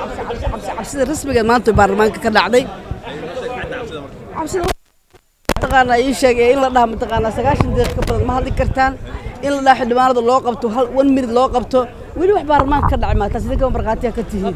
cabsida rasmigeed maanta baarlamaanka ka dhacday cabsida mataqaanaa ii sheegay in la dhaha mataqaanaa sagaashan daqiiq ka badan ma hadli kartaan in la dhaha xildhibaanada loo qabto hal one minute loo qabto weli wax baarlamaanka ka dhacay maataas idinka markhaatiya ka tihiin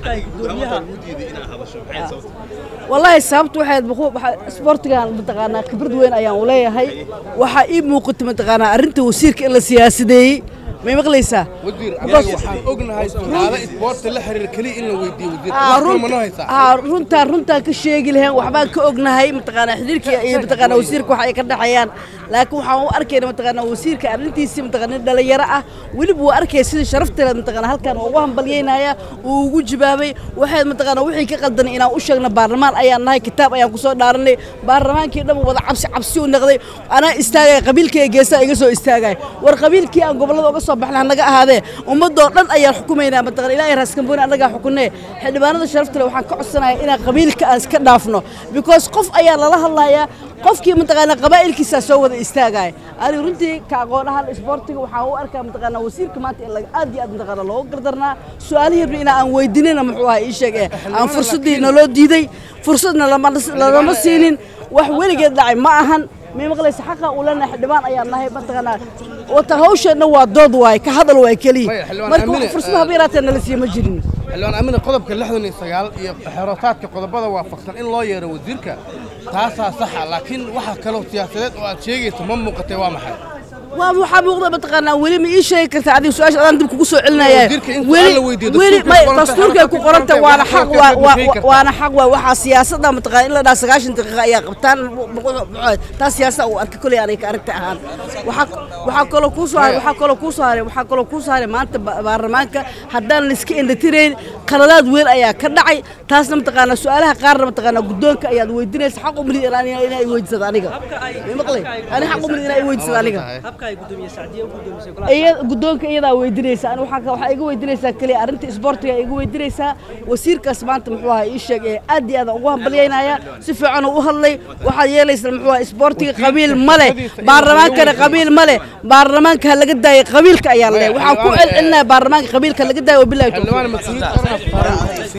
wallaahi sababtu waxay isboortigan mataqaanaa khibrad weyn ayaan u leeyahay waxaa ii muuqata mataqaanaa arrinta wasiirka in la siyaasideeyey may maqlaysaa wasiir anaga waxaan ognahay su'aalo isboorti la xiriir keliya in la weydiiyo wasiirka ma noo haysaa haa runtaan runtaan ka sheegi lahayn waxbaan ka ognahay mataqaanaa xiriirka iyo mataqaanaa wasiirka wax ay ka dhexeeyaan laakiin waxaan u arkayna mataqaanaa wasiirka arrintiisii mataqaanaa nin dhalinyaro ah weliba waa arkaya sida sharafteeda mataqaanaa halkan ugu hambalyeynaya uu ugu jawaabay waxay mataqaanaa wixii ka qaldanay inaan u sheegna baarlamaan ayaan nahay kitaab ayaan ku soo dhaaranay baarlamaankii dhan wada cabsi cabsi u noqday anaa istaagaya qabiilkayga geesaa iga soo istaagaya war qabiilkii aan gobollada uga soo baxna hanaga ahaadee ummadoo dhan ayaan xukumaynaa mataqaana ilaahay raaskambooni annagaa xukunee xildhibaanada sharafta leh waxaan ka codsanaya inaan qabiilka aan iska dhaafno because qof ayaa lala hadlayaa qofkii mataqaanaa qabaa'ilkiisaa soo wada istaagaya aniga runtii ka aqoon ahaan isboortiga waxaan u arkaa mataqaanaa wasiirka maanta in laga aad iyo aad mataqaanaa looga gardarnaa su-aalihii inaa aan weydiinina muxuu ahaa ii sheeg ee aan fursaddii naloo diiday fursadna lama siinin wax weligeed dhacay ma ahan may maqlaysa xaqa uu leenahay xildhibaan ayaan nahay mataqaanaa wata hawsheenna waa dood waaye ka hadal waay keliya marka wax fursad haba yaraatee nala siiya ma jirin xildhibaan amina qodobka lixdan iyo sagaal iyo xerotaadka qodobada waafaqsan in loo yeero wasiirka taasaa saxa laakiin waxa kaloo siyaasadeed oo aad sheegayso ma muuqatay waa maxay waa waxaa muuqda mataqaanaa weli ma ii sheegi kartaa adiga su-aasha adaan dib kugu soo celinaya Wasiirka in weli su'aal la weydiiyo, weli dastuurkay may ku qoran tahay, dastuurkay ku qoran tahay waana xaq waxaa waa ka waa- bixin kartaa. waana xaq waa waxaa siyaasadda mataqaana in la dhaha sagaashan daqiiqa ayaa qabtaan taas siyaasada uu arkay koley aniga ka aragta ahaan waxaa waxaa kaloo kuu soo haray waxaa kaloo kuu soo haray waxaa kaloo kuu soo haray maanta ba- baarlamaanka haddaan la iska indhatirayn qaladaad weyn ayaa ka dhacay taasna mataqaanaa su-aalaha qaarna mataqaanaa guddoonka ayaad weydiinaysa xaq umrid inaan inay weydiisada aniga may maqlay ani xaq umrid inay weydiisada aniga iya guddoonka iyadaa weydiinaysa ani waxaa ka- waxaa iga weydiinaysaa keliya arrinta isboortiga iga weydiinaysaa wasiirkaas maanta muxuu ahaa ii sheeg ee aad iyo aad aan ugu hambalyaynaya si fiican uu u hadlay waxaad yeelaysaa muxuu ahaa isboortiga qabiil ma leh baarlamaankana qabiil ma leh baarlamaanka ha laga daayay qabiilka ayaan leh waxaan ku celcelinaya baarlamaanka qabiilka ha laga daayo wabilahi tawfiiq xildhibaan mas-uuliyiin qaran